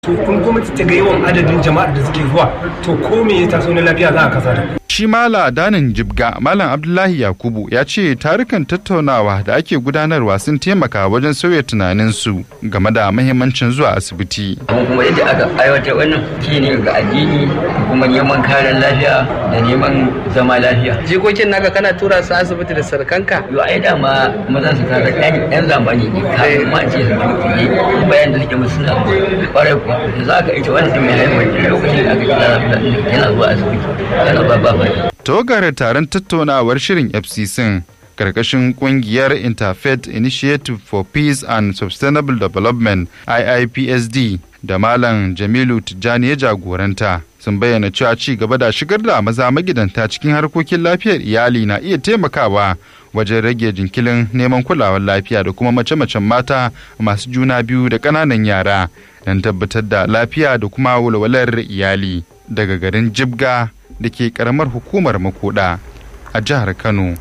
to kun gwamnati ta ga yawan adadin jama'ar da suke zuwa to ko me ya taso na lafiya za a kasa da shi mala danin jibga malam abdullahi yakubu ya ce tarukan tattaunawa da ake gudanarwa sun taimaka wajen sauya tunaninsu game da mahimmancin zuwa asibiti amma kuma yadda aka aiwatar wannan shine ga addini da kuma neman karen lafiya da neman zama lafiya jikokin naka kana tura su asibiti da sarkanka yo ai dama maza su kare yan yan zamani ne kafin ma ce su ne bayan da suke musu suna kwarai kuwa da za ka ita wannan mai haifar da lokacin da aka kira yana zuwa asibiti yana ba ba Togar taron tattaunawar shirin FCC karkashin kungiyar Interfaith Initiative for Peace and Sustainable Development IIPSD da Malam Jamilu Tijjani ya jagoranta sun bayyana cewa ci gaba da shigar da maza magidanta cikin harkokin lafiyar iyali na iya taimakawa wajen rage jinkilin neman kulawar lafiya da kuma mace-macen mata masu juna biyu da ƙananan yara don tabbatar da lafiya da kuma walwalar iyali daga garin Jibga da ke karamar hukumar makoda a jihar kano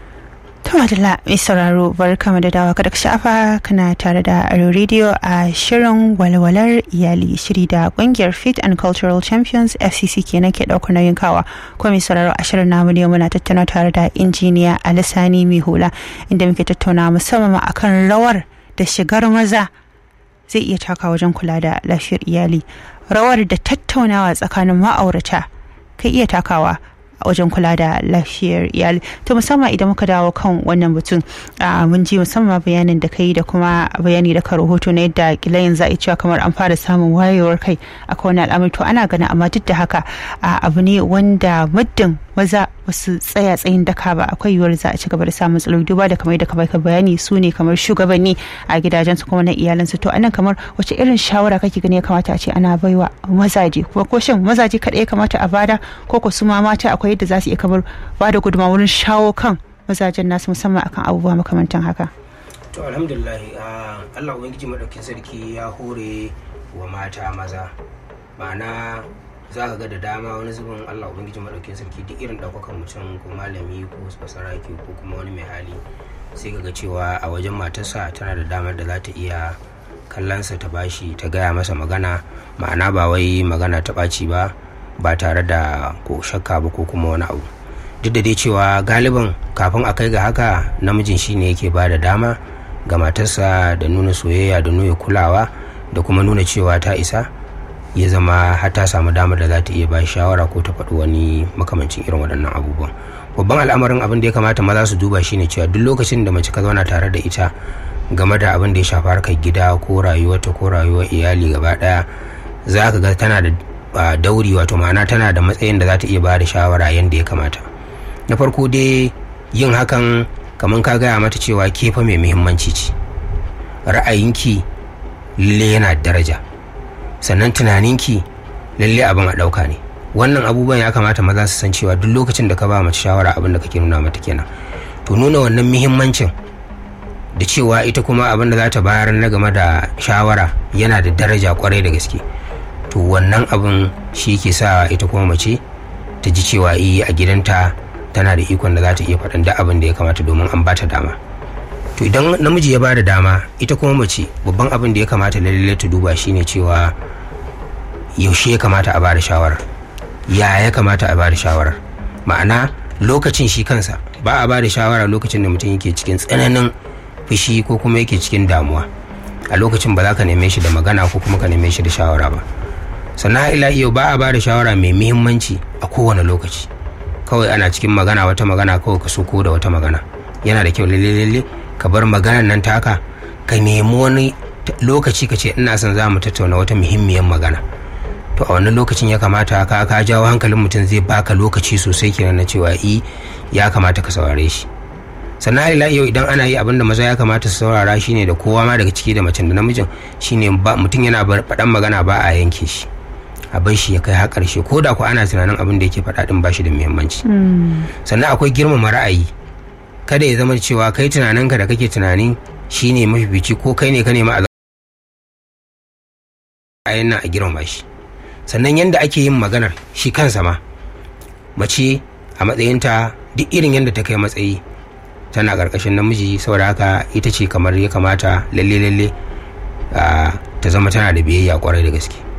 ta madalla mai sauraro bar kama da dawa kada ka shafa kana tare da aro radio a shirin walwalar iyali shiri da kungiyar fit and cultural champions fcc kenan ke daukar nauyin kawa ko mai sauraro a shirin namu ne muna tattauna tare da injiniya alisani mai hula inda muke tattauna musamman akan rawar da shigar maza zai iya taka wajen kula da lafiyar iyali rawar da tattaunawa tsakanin ma'aurata ka iya takawa a wajen kula da lafiyar iyali to musamman idan muka dawo kan wannan batun mun ji musamman bayanin da kai da kuma bayani da ka rahoto na yadda kila yanzu a cewa kamar an fara samun wayewar kai a kowane al'amari to ana ganin amma duk da haka abu ne wanda muddin maza basu tsaya tsayin daka ba akwai yiwuwar za a ci gaba da samun matsaloli duba da kamar da kamar ka bayani su ne kamar shugabanni a gidajensu kuma na iyalansu to anan kamar wace irin shawara kake gani ya kamata a ce ana baiwa mazaje kuma ko shin mazaje kaɗai ya kamata a bada ko ko su ma mata akwai yadda za su iya kamar bada gudunmawa wurin shawo kan mazajen nasu musamman akan abubuwa makamantan haka to alhamdulillah Allah ubangiji madaukin sarki ya hore wa mata maza ma'ana za ka ga da dama wani zubin allah ubangiji maɗaukin sarki duk irin ɗaukakan mutum ko malami ko basaraki ko kuma wani mai hali sai ka ga cewa a wajen matarsa tana da damar da za ta iya kallonsa ta bashi ta gaya masa magana ma'ana ba wai magana ta ɓaci ba ba tare da ko shakka ba ko kuma wani abu duk da dai cewa galiban kafin a kai ga haka namijin shine yake ba da dama ga matarsa da nuna soyayya da nuna kulawa da kuma nuna cewa ta isa ya zama har ta samu damar da za ta iya ba shawara ko ta faɗi wani makamancin irin waɗannan abubuwan babban al'amarin abin da ya kamata maza su duba shine cewa duk lokacin da mace ka zauna tare da ita game da abin da ya shafi harkar gida ko rayuwarta ko rayuwar iyali gaba ɗaya za ka ga tana da dauri wato ma'ana tana da matsayin da za ta iya ba da shawara yadda ya kamata na farko dai yin hakan kamar ka gaya mata cewa ke fa mai muhimmanci ce ra'ayinki lalle yana daraja sannan tunaninki lalle abin a ɗauka ne wannan abubuwan ya kamata maza su san cewa duk lokacin da ka ba mace shawara abin da kake nuna mata kenan to nuna wannan muhimmancin da cewa ita kuma abin da za ta bayar na game da shawara yana da daraja kwarai da gaske to wannan abin shi ke sa ita kuma mace ta ji cewa iya a gidanta tana da ikon da za ta iya faɗin duk abin da ya kamata domin an ba ta dama to idan namiji ya ba da dama ita kuma mace babban abin da ya kamata lalle ta duba shine cewa yaushe ya kamata a bada shawarar ya ya kamata a bada shawarar ma'ana lokacin shi kansa ba a bada shawara lokacin da mutum yake cikin tsananin fushi ko kuma yake cikin damuwa a lokacin ba za ka neme shi da magana ko kuma ka neme shi da shawara ba sannan ila yau ba a bada shawara mai muhimmanci a kowane lokaci kawai ana cikin magana wata magana kawai ka soko da wata magana yana da kyau lalle ka bar maganar nan taka ka nemi wani lokaci ka ce ina son za mu tattauna wata muhimmiyar magana to a wannan lokacin ya kamata ka ka jawo hankalin mutum zai baka lokaci sosai kenan na cewa i ya kamata ka saurare shi sannan ila yau idan ana yi abin da maza ya kamata su saurara shine da kowa ma daga ciki da macen da namijin shine mutum yana faɗan magana ba a yanke shi a bar shi ya kai har ƙarshe ko da ku ana tunanin abin da yake faɗa din ba shi da muhimmanci sannan akwai girmama ra'ayi kada ya zama cewa kai tunaninka da kake tunani shine mafifici ko kai ne ka nema a nan a girmama shi sannan yadda ake yin maganar shi kansa ma mace a matsayinta duk irin yadda ta kai matsayi tana ƙarƙashin namiji saboda haka ita ce kamar ya kamata lalle lalle ta zama tana da biyayya kwarai da gaske